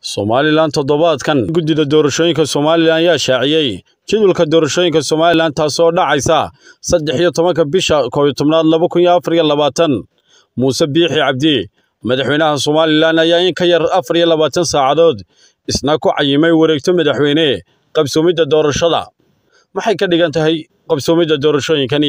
somalilan toddobaadkan guddida doorashooyinka somalilan ayaa shaaciyey jadwalka doorashooyinka somalilan taasoo dhacaysa saddex iyo tobanka bisha koobiyo tobnaad laba kun iyo afar iyo labaatan muuse biixi cabdi madaxweynaha somalilan ayaa in ka yar afar iyo labaatan saacadood isna ku cayimay wareegto madaxweyne qabsoomidda doorashada maxay ka dhigan tahay qabsoomidda doorashooyinkani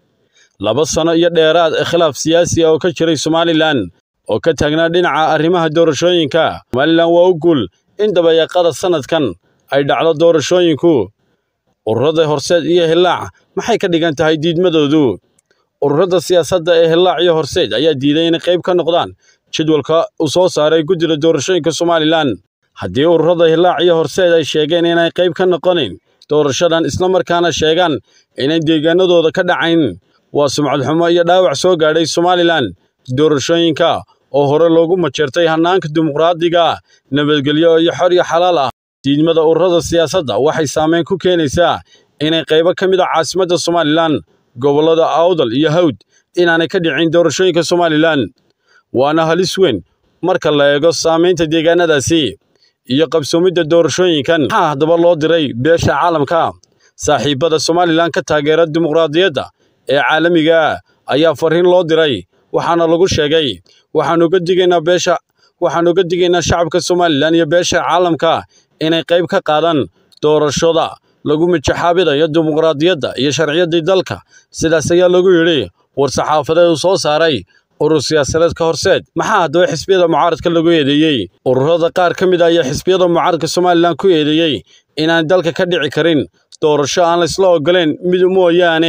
laba sano iyo dheeraad khilaaf siyaasi ah oo ka jiray somalilan oo ka taagnaa dhinaca arrimaha doorashooyinka somalilan waa u guul in dabayaaqada sannadkan ay dhacdo doorashooyinku ururada horseed iyo hillaac maxay ka dhigan tahay diidmadoodu ururada siyaasadda ee hillaac iyo horseed ayaa diiday inay qayb ka noqdaan jadwalka uu soo saaray guddida doorashooyinka somalilan haddii ururada hillaac iyo horseed ay sheegeen inay qayb ka noqonayn doorashadan islamarkaana sheegaan inay deegaanadooda ka dhacayn waa sumcad xumo iyo dhaawac soo gaadhay somalilan doorashooyinka oo hore loogu majeertay hannaanka dimuqraadiga nabadgelyo iyo xor iyo xalaal ah diidmada ururada siyaasadda waxay saameyn ku keenaysaa inay qaybo ka mid a caasimadda somalilan gobollada awdal iyo hawd inaanay ka dhicin doorashooyinka somalilan waana halis weyn marka la eego saamaynta deegaanadaasi iyo qabsoomidda doorashooyinkan maxaa haddaba loo diray beesha caalamka saaxiibbada somalilan ka taageera dimuqraadiyadda ee caalamiga ayaa fariin loo diray waxaana lagu sheegay waxaan uga digaynaa beesha waxaan uga digaynaa shacabka somalilan iyo beesha caalamka inay qayb ka qaadaan doorashada lagu mijaxaabidayo dimuqraadiyadda iyo sharciyaddii dalka sidaas ayaa lagu yidhi war-saxaafadeed uu soo saaray urur siyaasadeedka horseed maxaa haddaba xisbiyada mucaaradka lagu eedeeyey ururada qaar ka mid ah ayaa xisbiyada mucaaradka somalilan ku eedeeyey inaan dalka ka dhici karin doorasho aan laysla oggolayn mid mooyaane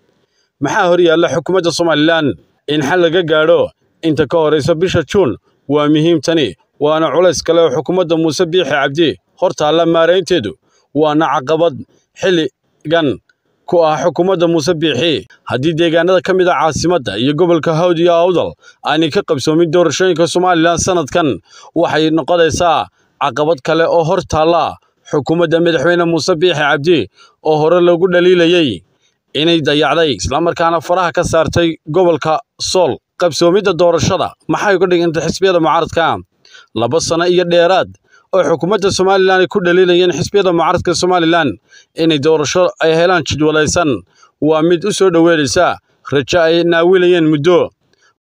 maxaa hor yaalla xukuumadda somalilan in xal laga gaadho inta ka horaysa bisha juun waa muhiim tani waana culays kale oo xukuumadda muuse biixi cabdi hor taalla maaraynteedu waana caqabad xilligan ku ah xukuumadda muuse biixi haddii deegaanada ka mid ah caasimadda iyo gobolka hawd iyo awdal aanay ka qabsoomin doorashooyinka somalilan sannadkan waxay noqonaysaa caqabad kale oo hor taalla xukuumadda madaxweyne muuse biixi cabdi oo hore lagu dhaliilayey inay dayacday islamarkaana faraha ka saartay gobolka sool qabsoomidda doorashada maxay uga dhigantay xisbiyada mucaaradka laba sano iyo dheeraad oo xukuumadda somalilan ay ku dhaliilayeen xisbiyada mucaaradka somalilan inay doorasho ay helaan jidwalaysan waa mid u soo dhoweynaysa rajo ay naawilayeen muddo